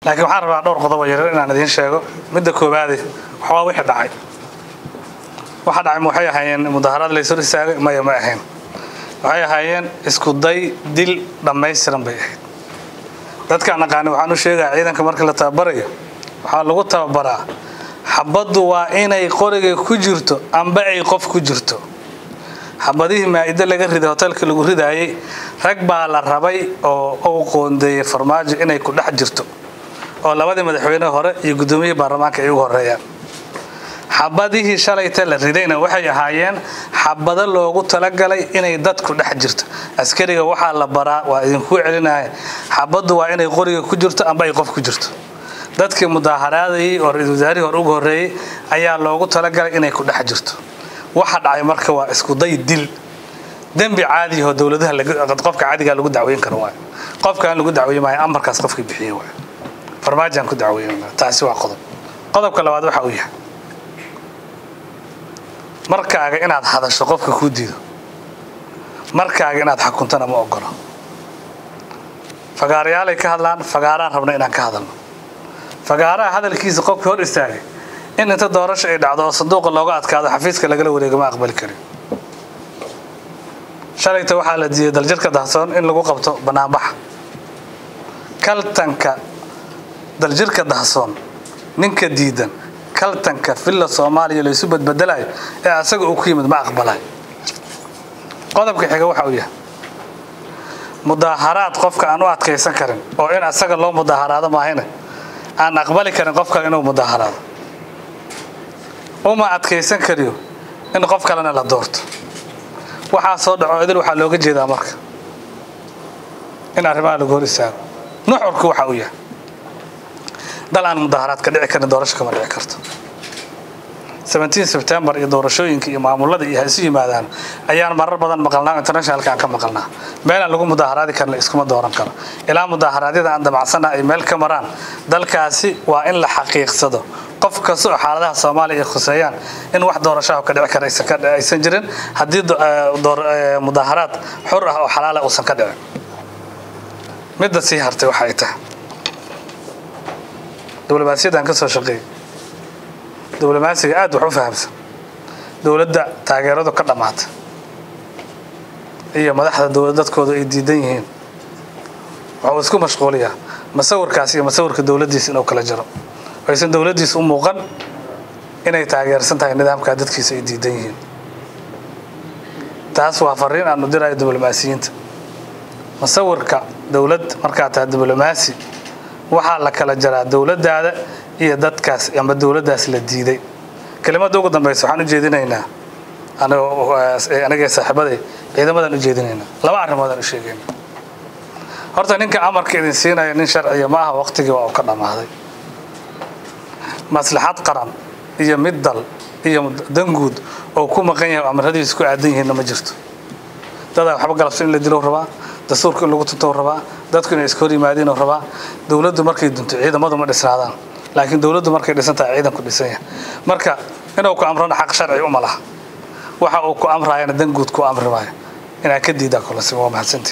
laakiin waxaan rabaa dhowr qodobo yaryar inaan idiin sheego midda koowaade waxbaa wixii dhacay waxa dhacay ma waxay ahaayeen mudaharaad la ishor istaagay maya ma ahayn waxay ahaayeen isku day dil dhammaystiran bay ahayd dadkaan aqaani waxaan u sheegaa ciidanka marka la tababarayo waxaa lagu tababaraa xabaddu waa inay qoriga ku jirto amba ay qof ku jirto xabadihii maa'ido laga riday hotelka lagu ridaayey rag baa la rabay oo uu qoondeeyey farmaajo inay ku dhex jirto oo labadii madaxweyne hore iyo guddoomiyihii baarlamaanka ay ugu horeeyaan xabadihii shalayta la ridayna waxay ahaayeen xabado loogu talagalay inay dadku dhex jirto askariga waxaa la baraa waa idinkuu celinaya xabaddu waa inay qoriga ku jirto amba ay qof ku jirto dadkii mudaaharaadayey oo ra-iisul wasaarihii hore ugu horreeyey ayaa loogu talagalay inay ku dhex jirto waxa dhacay marka waa iskuday dil dembi caadiyaho dowladaha qofka caadigaa lagu dacweyn karo waay qofkaan lagu dacweyn maayo amarkaas qofkii bixiyey waay farmaajaan ku dacweynana taasi waa qodob qodobka labaad waxa uu yahay markaaga inaad hadasho qofka kuu diido markaaga inaad xukuntana ma ogolo fagaarayaalay ka hadlaan fagaaraan rabna inaan ka hadalno fagaaraha hadalkiisa qofka hor istaagay in inta doorasho ay dhacdo oo sanduuqa looga adkaado xafiiska lagala wareego ma aqbali karin shalayta waxaa la diiday daljirka dahsoon in lagu qabto banaanbaxa kaltanka daljirka dahsoon ninka diidan kaltanka villa soomaaliya laysu badbedelayo ee asaga uu ku yimid ma aqbalayo qodobka xiga waxa uu yahay mudaaharaad qofka aan u adkaysan karin oo in asaga loo mudaaharaado maahayne aan aqbali karin qofka inuu mudaaharaado uma adkaysan kariyo in qof kalena la doorto waxaa soo dhaco idil waxaa looga jeedaa marka in arrimaha lagu hor istaago nuxurku waxa uu yahay dal aan mudaaharaad ka dhici karin doorasho kama dhici karto sebtembar iyo doorashooyinka iyo maamulada iyo ha isu yimaadaan ayaan marar badan maqalnaa internationalka aan ka maqalnaa meelaan lagu mudaaharaadi karna iskuma dooran karo ilaa mudaaharaadyada aan damacsana ay meel ka maraan dalkaasi waa in la xaqiiqsado qof kasta oo xaaladaha soomaaliya ay khuseeyaan in wax doorashaha ka dhici kara aysan jirin haddii mudaaharaad xor ah oo xalaala uusan ka dhicin midda sii hartay waxa ay tahay diblomaasiyadaan ka soo shaqeeyay diblomaasiga aad wax u fahamsan dowladda taageeradu ka dhammaata iyo madaxda dowlad dadkooda ay diidan yihiin waxuu isku mashquuliyaa masawirkaas iyo masawirka dowladdiisa inuu kala jiro aysan dowladdiisa u muuqan inay taageersan tahay nidaamkaa dadkiisa ay diidan yihiin taas waa fariin aanu dirayo diblomaasiyiinta masawirka dowlad markaa tahay diblomaasi waxaa la kala jaraa dowladdaada iyo dadkaas ama dowladdaas la diiday kelimada ugu dambaysa waxaan u jeedinaynaa anigee saaxiibaday ciidamadan u jeedinaynaa laba arrimoodaan u sheegayna horta ninka amarka idin siinaya nin sharciya ma aha waqtigii waa uu ka dhammaaday maslaxad qaran iyo mid dal iyo danguud oo ku maqan yahay oo amaradiisa ku aadan yihiinna ma jirto dadaa waxba galabso in la dilo rabaa dastuurka in lagu tuntou rabaa dadku inay iska hor yimaadiinoo rabaa dowladdu markay dunto ciidamadu ma dhisnaadaan laakiin dowladdu markay dhisan tahay ciidanku dhisan yahay marka inuu ku amrana xaq sharci uma laha waxa uu ku amraayana danguud ku amri maayo inaad ka diidaa kolasi waa mahadsantii